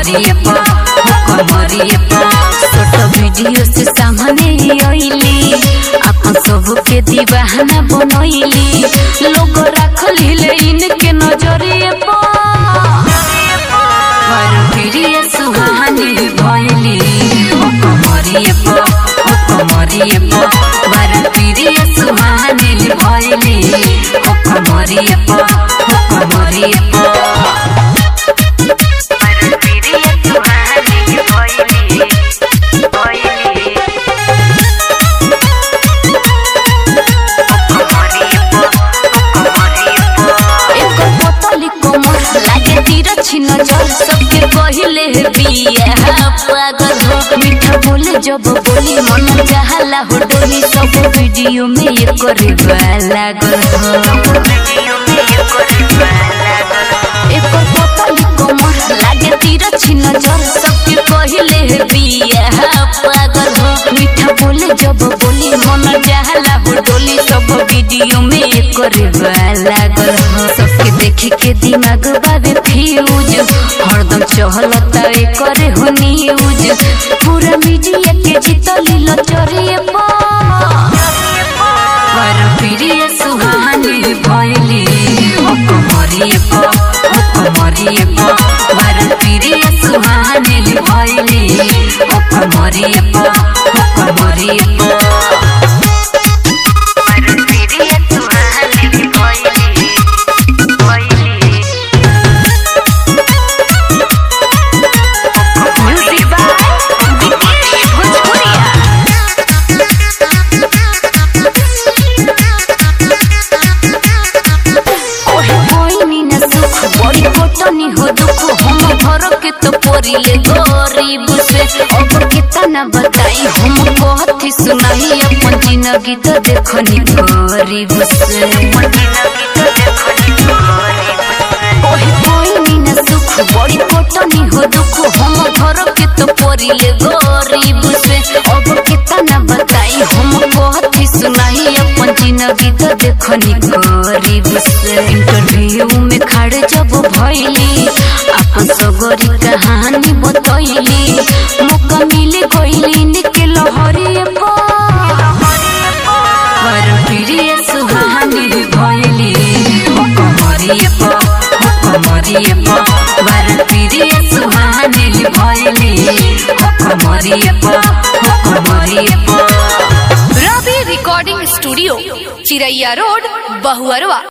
कमरिए पर हो कमरिए पर छोट वीडियो से सामने आइली अपन सबके दीवाना बनैली लोग रखली ले इनके नजरिए पर प्रिय सुहानी भैली हो कमरिए पर हो कमरिए पर वर प्रिय सुहानी भैली हो कमरिए पर हो कमरिए पर एकर बोतली कोमर लागे तीर छिन जल सबके कहिले बिया पागल हो मीठा बोले जब बोली मन चाहला हो डोली सब वीडियो में एकर लागल हो एकर बोतली कोमर लागे तीर छिन जल सबके कहिले बिया पागल हो मीठा बोले जब बोली मन चाहला हो डोली सब वीडियो में एकर लागल हो सबके देखे के दिमाग बाबे फ्यूज हरदम चहलता एकर हो न्यूज पूरा मीडिया के जीतली लचरिए पर प्रिय सुहानी भैली हो कमरिए पर हो कमरिए पर वर प्रिय सुहानी भैली हो कमरिए पर हो कमरिए पर म्यूजिक बाय विकेश भोजपुरिया ओहे कोई न सुख बड़ी कोटनी हो दुख हम घर के तो पोरिले गरीब से अब कितना बताई हम कहती सुनाई अपन जिंदगी तो देखनी गरीब से ओहे कोई न सुख बड़ी कोटनी हो दुख हम घर के तो पोरिले गरीब से अब कितना बताई हम कहती सुनाई अपन जिंदगी तो देखनी गरीब से इंटरव्यू में खड़े जब भइली अपन सगरी कहानी बतैली मौका मिले गइली निके लहरी पर प्रिय सुहानी भइली हो कमरिए पर हो कमरिए पर वर प्रिय सुहानी भइली हो कमरिए पर हो कमरिए पर Ravi recording studio Chiraiya road Bahuarwa